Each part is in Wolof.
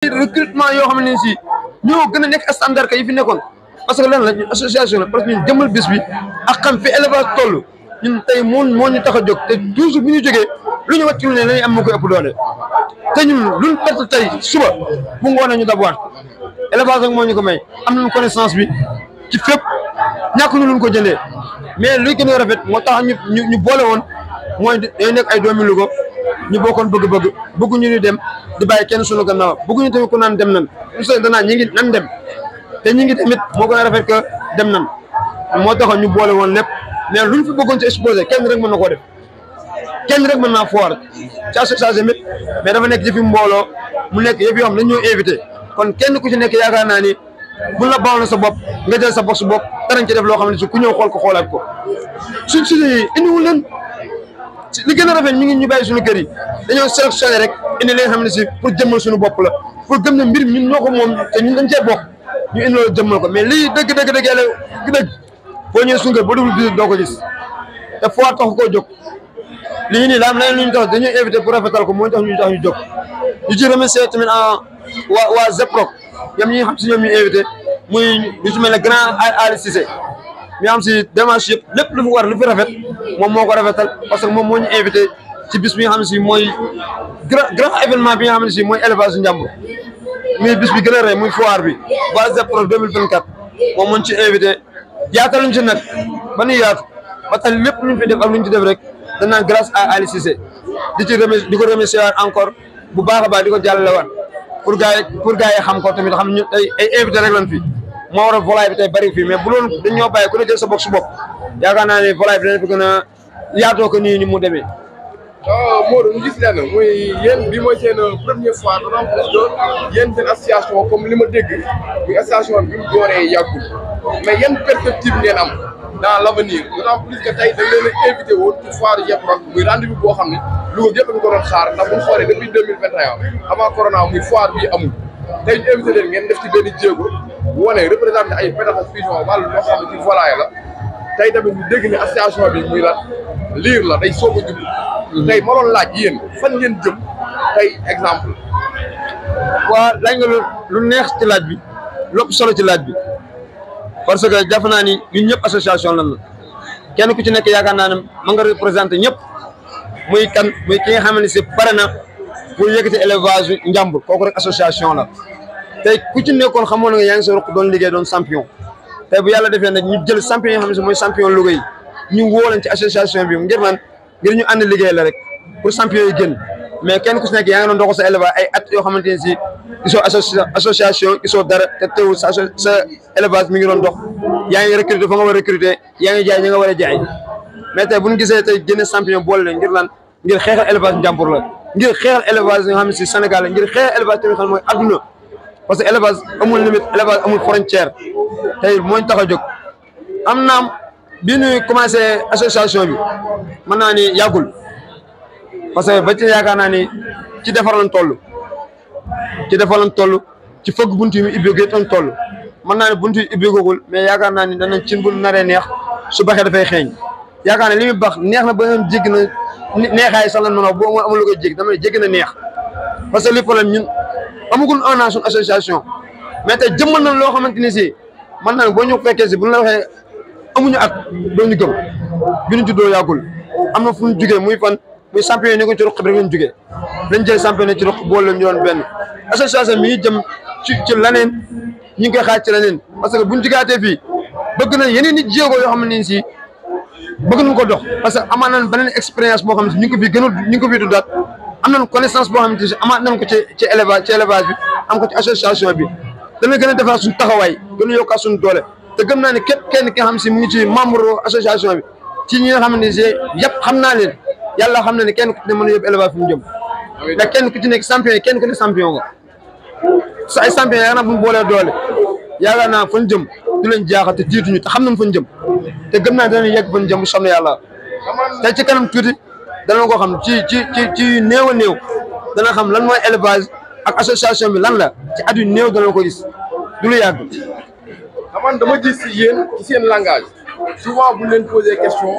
recrutement yoo xam ne si ñoo gën a nekk standard ka yi fi nekkoon parce que lan la ñun association la parce que ñun jëmmal bis bi ak xam fi élevage toll ñun tey moo moo ñu tax a jóg te toujours bu ñu jógee lu ñu wàcc lu ne lañuy am moo koy ëpp doole te ñun luñ perte tey suba bu ngoonee ñu dabuwaat élevage ak moo ñu ko may am nañu connaissance bi ci fépp ñàkk ñu luñ ko jëndee mais luy gën a rafet moo tax ñu ñu ñu boole woon mooy day nekk ay doomi Louga ñu bokkoon bëgg-bëgg bëgguñu ñu dem di bàyyi kenn sunu gannaaw bëgguñu tamit ku naan dem nan su soo danaa ñi ngi nan dem te ñi ngi tamit moo gën a rafet que dem nan moo taxoon ñu boole woon lépp mais luñ fi bëggoon ci exposé kenn rek mën na koo def kenn rek mën naa foire ci association mit mais dafa nekk yëfi mbooloo mu nekk yëf yoo xam dañ ñoo invité kon kenn ku ci nekk yaakaar naa ni buñ la baaxoon sa bopp nga jël sa bopp su bopp darañ ci def loo xam ne si ku ñëw xool ko xoolaat ko suñ si indiwul leen li gën a rafet mi ngi ñu bàyyi suñu kër yi dañoo sélectionné rek indi li nga xam ne si pour jëmmal suñu bopp la pour gëm ne mbir mi ñun ñoo ko moom te ñun dañ cee bokk ñu indi loolu jëmmal ko mais lii dëgg dëgg dëgg yàlla dëgg boo ñëwee suñu kër ba dugul biir doo ko gis te foo tax koo jóg lii nii daam leneen lu ñu tax dañuy invité pour rafetal ko moo tax ñu tax ñu jóg ñu ci remercier tamit waa waa Zeproc ñoom ñi nga xam si ñoom ñu invité muy ñu ci mel ne grand Ali Cissé mi am si démarche yëpp lépp lu fi war lu fi rafet moom moo ko rafetal parce que moom moo ñu invité ci bis bi nga xam ne si mooy grand grand événement bi nga xam ne si mooy élevage njàmbur muy bis bi gën a rëy muy foire bi waa Zeproc 2024 moom moo ñu ci invité yaataluñ ci nag ba nu yaatu ba tax lépp luñ fi def ak luñ ci def rek dañ naan grâce à Ali Cissé di ci remercier di ko remercier waat encore bu baax a baax di ko jàllale waat pour gars yi pour gars yi xam ko tamit xam ñu ay ay invité rek lan fi moo waral volaille bi tey bëri fii mais bu loolu dañ ñoo bàyyi ku ne jël sa bopp su bopp yaakaar naa ne volaille bi dana fi gën a yaatoo ko nii ni mu demee. Modou ñu gis leen muy yéen bi mooy seen première fois d'autant plus que yéen seen association comme li ma dégg muy association bi mu dooree yàggul mais yan perspective ngeen am dans l' avenir d'autant plus que tey dañ leen a invité woon ci foire Zeproc muy rendez-vous boo xam ne Louga gépp nga ko doon xaar ndax bu ñu xoolee depuis deux mille vingt et un avant corona muy foire bii amul tey ñu invité leen ngeen def ci benn jéego wane représenté ay pétaxas fusion wàllu loo xam ne ci volaille la tey tamit ñu dégg ne association bi muy la liir la day soog a jub tey ma doon laaj yéen fan ngeen jëm tey exemple waa laaj nga lu neex ci laaj bi lépp solo ci laaj bi parce que jàpp naa ni ñun ñëpp association lan la kenn ku ci nekk yaakaar naa ne ma nga représenté ñëpp muy kan muy ki nga xam ne si pare na pour yëkkati élevage njàmbur kooku rek association la tey ku ci nekkoon xamoon nga yaa ngi sa ruq doon liggéey doon champion tey bu yàlla defee nag ñu jël champion yoo xam ne si mooy champion Louga yi ñu woo leen ci association bi ngir man ngir ñu ànd liggéey la rek pour champion yi génn mais kenn ku si nekk yaa ngi doon doxal sa élevage ay at yoo xamante ne si gisoo association gisoo dara te teewul sa sa élevage mi ngi doon dox yaa ngi recruter fa nga war a recruter yaa ngi jaay ñi nga war a jaay mais tey bu ñu gisee tey génne champion boole leen ngir lan ngir xeexal élevage njàmbur la ngir xeexal élevage nga xam ne si Sénégal la ngir xeexal élevage tamit xam mooy adduna parce que élevage amul limite élevage amul frontière tey mooñ tax a jóg am naam bi ñuy commencé association bi mën naa ni yàggul parce que ba ci yaakaar naa ni ci defar lañ toll ci defar lañ toll ci fëgg buntu yi mu ubbeegee lañ toll mën naa ne buntu yi ubbeegul mais yaakaar naa ni danañ cin bu naree neex su baxee dafay xeeñ yaakaar ne li muy bax neex na ba nga jégg na neexaay sax lan mën a boo amul lu koy jégg dama ne jégg na neex parce que li problème ñun amagul un an suñu association mais tey jëmmal nañ loo xamante ni si man naa ne boo ñu fekkee si bu ñu la waxee amuñu at doo ñu gëm bi ñu juddoo yàggul am na fu ñu jugee muy fan muy champion yi ñu ko ci ruq bi rek lañ jugee lañ jël champion yi ci ruq boole leen ñu doon benn association mi ngi jëm ci ci leneen ñu ngi koy xaaj ci leneen parce que buñ jugaatee fii bëgg na yeneen nit jéego yoo xam ne si bëgg nañ ko dox parce que amaat nañ beneen expérience boo xam ne si ñu ngi ko fi gënul ñu ngi ko fi tuddaat am nañ connaissance boo xam ne si amaat nañ ko ci ci élevage ci élevage bi am ko ci association bi dana gën a defar suñu taxawaay gën a yokkaat suñu doole te gëm naa ne képp kenn ki nga xam si mu ngi ci membre association bi ci ñi nga xam ne si yëpp xam naa leen yàlla xam na ne kenn ku ci ne mën a yóbbu élevage fu mu jëm mais kenn ku ci nekk champion yi kenn ku ne champion nga sa ay champion yaakaar naa bu ñu boolee doole yaakaar naa fan jëm du leen jaaxal te jiituñu te xam nañ fan jëm te gëm naa danañ yegg fan jëm bu soobee yàlla te ci kanam tuuti dana ko xam ci ci ci ci néew a néew dana xam lan mooy élevage ak association bi lan la ci at yu néew dana ko gis du lu yàgg. xaman dama gis si yéen ci seen langage souvent bu ñu leen posé question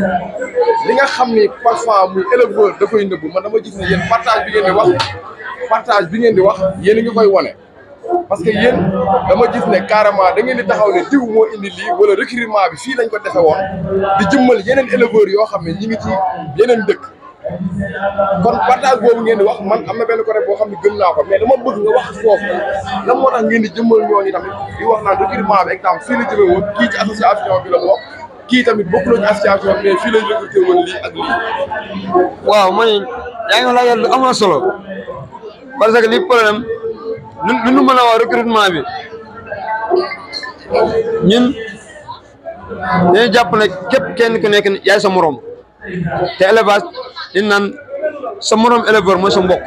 li nga xam ni parfois muy éleveur da koy nëbb man dama gis ne yéen partage bi ngeen di wax partage bi ngeen di wax yéen a ngi koy wane parce que yéen dama gis ne carrément da ngeen di taxaw ne diw moo indi lii wala recrutement bi fii lañ ko defe woon di jëmmal yeneen éleveurs yoo xam ne ñi ngi ci yeneen dëkk kon partage boobu ngeen di wax man am na benn côté boo xam ne gëm naa ko mais dama bëgg nga wax foofu lan moo tax ngeen di jëmmal ñooñu tamit di wax naan recrutement bi exemple fii la jëme woon kii ci association bi la bokk kii tamit bokkuloo ci association mais fii lañ recruté woon lii ak lii waaw man yaa ngi laajal lu am na solo parce que li problème lu lu nu mën a wax recrutement bi ñun dañuy jàpp ne képp kenn ku nekk yaay sa morom te élevage di naan sa morom éleveur mooy sa mbokk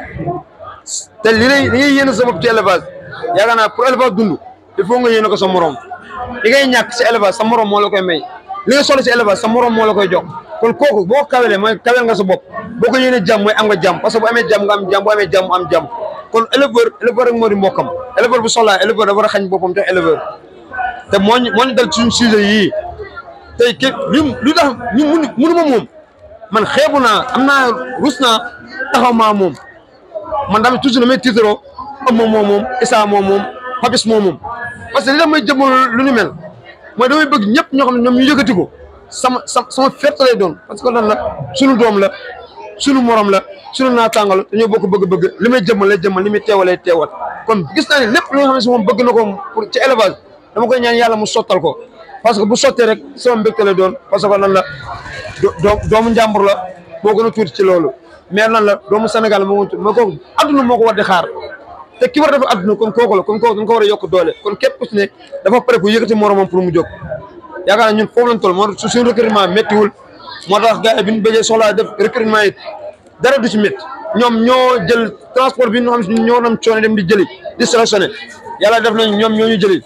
te li lay li ngay yéene sa bopp ci élevage yaakaar naa pour élevage dund il faut nga yéene ko sa morom li ngay ñàkk si élevage sa morom moo la koy may li nga solo si élevage sa morom moo la koy jox kon kooku boo kawelee mooy kawel nga sa bopp boo ko yéene jàmm mooy am nga jàmm parce que bu amee jàmm nga am jàmm bu amee jàmm am jàmm kon éleveur éleveur rek moo di mbokkam éleveur bu soxlaa éleveur dafa war a xañ boppam jox éleveur te moo ñu moo ñu dal suñu sujet yii tey képp lu lu tax ñu mun munu ma moom man xeebu naa am naa rus naa taxaw maa moom man tamit toujours damay tiitaroo am moom moom moom Issa moom moom Papis moom moom parce que li tax may jëmmal lu ni mel mooy damay bëgg ñëpp ñoo xam ne ñoom ñu yëkkati ko sama sama sama fierté lay doon parce que lan la suñu doom la suñu morom la suñu naataango la dañoo bokk bëgg-bëgg li may jëmmal lay jëmmal li muy teewal lay teewal kon gis naa ne lépp loo xam ne si moom bëgg na ko pour ci élevage dama koy ñaan yàlla mu sottal ko parce que bu sottee rek sama mbégte lay doon parce que lan la doo doomu njàmbur la moo gën a tuuti ci loolu mais lan la doomu Sénégal moo gën a tuuti mais kooku adduna moo ko war di xaar te ki war a def adduna kon kooku la kon kooku dañ ko war a yokk doole kon képp ku si ne dafa pare ku yëkkati moromam pour mu jóg yaakaar naa ñun foofu lañ toll moo su suñu recrutement méttiwul moo tax gars yi bi ñu bëggee soxlaa def recrutement it dara du ci métti ñoom ñoo jël transport bi ñu xam si ñoo doon coono dem di jëli di sélectionné yàlla def nañ ñoom ñoo ñu jëli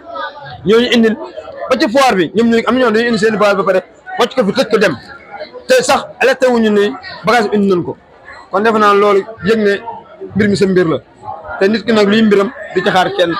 ñoo ñu indil ba ci foire bi ñoom ñu am na ñoo dañuy indi seen i bagage ba pare wàcc ko fi tëj ko dem te sax alerté wuñu ne bagage indi nañ ko kon defe naa loolu yëg ne mbir mi sa mbir la te nit ki nag luy mbiram di ci xaar kenn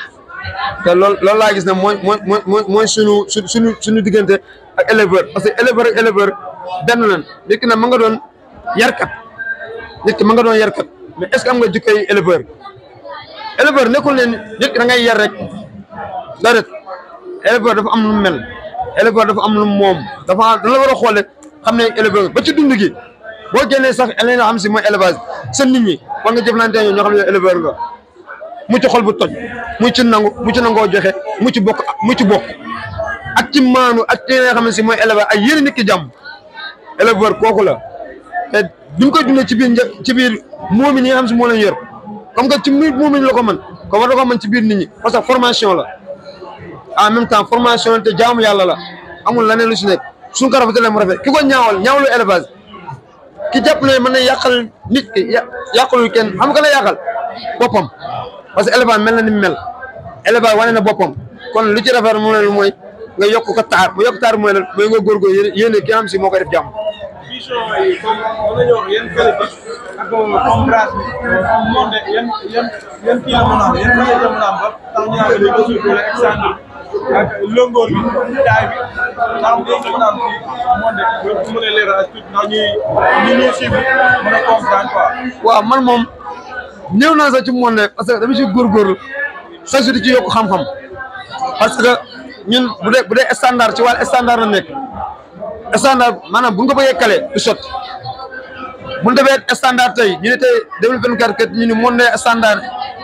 te loolu loolu laa gis ne mooy mooy mooy mooy suñu su suñu suñu diggante ak éleveur parce que éleveur ak éleveur benn lan nit ki nag ma nga doon yarkat nit ki ma nga doon yarkat mais est ce que am nga jikkoy éleveur éleveur nekkul ne nit ki da ngay yar rek déedéet éleveur dafa am lu mel éleveur dafa am lu moom dafa da la war a xoole xam ne éleveur ba ci dund gi boo génnee sax li nga xam si mooy élevage sa nit ñi war nga jëflante ñoo ñoo xam ne éleveur nga mu ci xol bu toj mu ci nangu mu ci nangoo joxe mu ci bokk mu ci bokk ak ci maanu ak ci nga xam ne si mooy éleveur ak yéen nit ki jàmm éleveur kooku la te duñ koy dundee ci biir një ci biir moomi ñi nga xam si moo leen yor comme que ci biir moomi la ko mën comme war na ko mën ci biir nit ñi parce que formation la en même temps formation te jaamu yàlla la amul leneen lu si nekk suñ ko rafetalee mu rafet ki ko ñaawal ñaawlu élevage ki jàpp ne mën na yàqal nit ki yàqalul kenn xam nga la yàqal boppam parce que élevage mel na ni mu mel élevage wane na boppam kon lu ci rafet mu ne mooy nga yokk ko taar mu yokk taar mooy lan mooy nga góorgóorlu yéen yéen ki nga xam si moo koy def jàmm. vision yi comme mën nañoo wax yan qualité ak comme race bi comme monde yan yan yan kii la mën a am yan kii la mën a am ba tax ñu naan léegi suuf wala extendre ak lëngoor bi taay bi ndax léegi mën a am fii monde bu mën a leeral ak tuuti ndax ñuy ñu ñuy suivre mën a comprendre quoi. waaw man moom néew naa sax ci monde parce que dama ci góorgóorlu chaque jour di ci yokk xam-xam parce que ñun bu dee bu dee standard ci wàllu standard la nekk standard maanaam bu ñu ko bëggee kale du sotti bu ñu defee standard tey ñu ne tey 2024 kat ñu ni monde standard